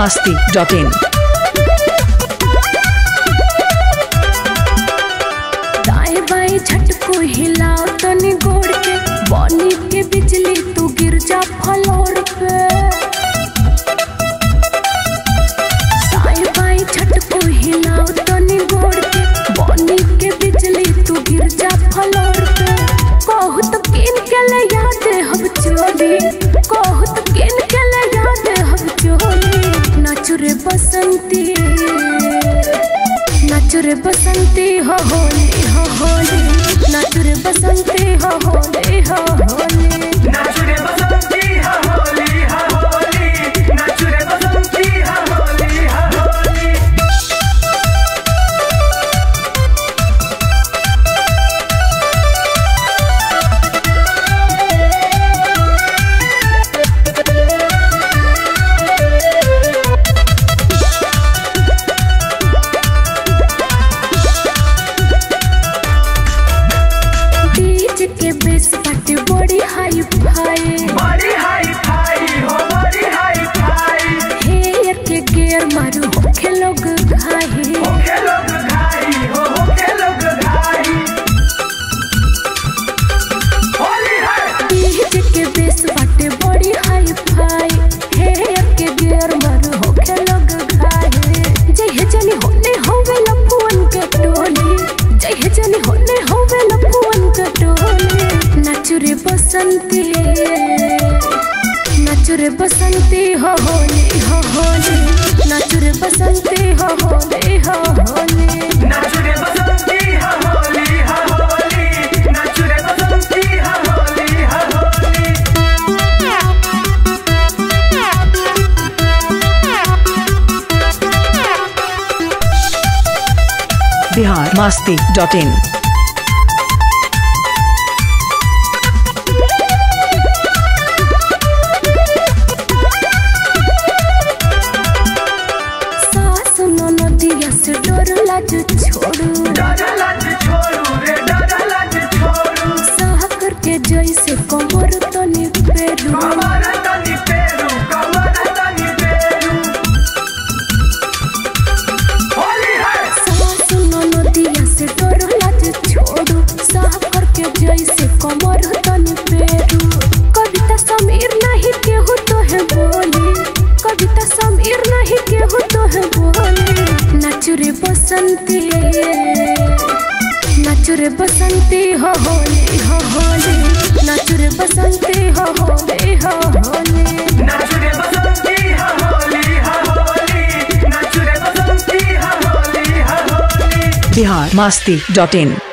masti.in. दाएं बाएं झटको हिलाओ तनी गोड़ के बॉनी के बिजली तू गिर जा फ्लोर पे दाएं बाएं झटको हिलाओ तनी गोड़ के बॉनी के बिजली तू गिर जा फ्लोर पे कहू तो किन के ले याद हम चोरी कहू तो किन के ले याद हम चोरी नाचुरे बसंती नाचुरे बसंती हो होली हो होली नाचुरे बसंती हो होली हो होली नाचुरे बसंती हा होली हा होली नाचुरे बसंती हा होली हा होली डीजे के बेस पार्टी बड़ी हाई फाई बड़ी हाई फाई हो बड़ी हाई फाई हेयर के गियर मारू होखे लोग घाही होके लोग घाई हो होके लोग घाई होली है डीजे के बेस पार्टी बड़ी हाई फाई हेयर के गियर मारू होखे लोग घाही जय जनी होने होवे लफुअन के टोली जय जनी होने होवे लफुअन के टोली नाचुरे बसंती नाचुरे बसंती हो होली हो होली नाचुरे बसंती हो होली हो होली नाचुरे बसंती हा होली हा होली नाचुरे बसंती हा होली हा होली Bihar masti.in. सास नदिया से डर लाज छोड़ू डर लाज छोड़ू रे डर लाज छोड़ू साह करके जैसे कमर तनी पेरू कमर तनी पेरू कमर तनी पेरू होली है सास नदिया से डर लाज छोड़ू साह करके जैसे कमर तनी पेरू कविता समीर नहीं केहू तो है बोली कविता समीर नहीं केहू तो है बोली नाचुरे बसंती नाचुरे बसंती हो होली हो होली नाचुरे बसंती हो होली हो होली नाचुरे बसंती हा होली हा होली नाचुरे बसंती हा होली हा होली Bihar masti.in.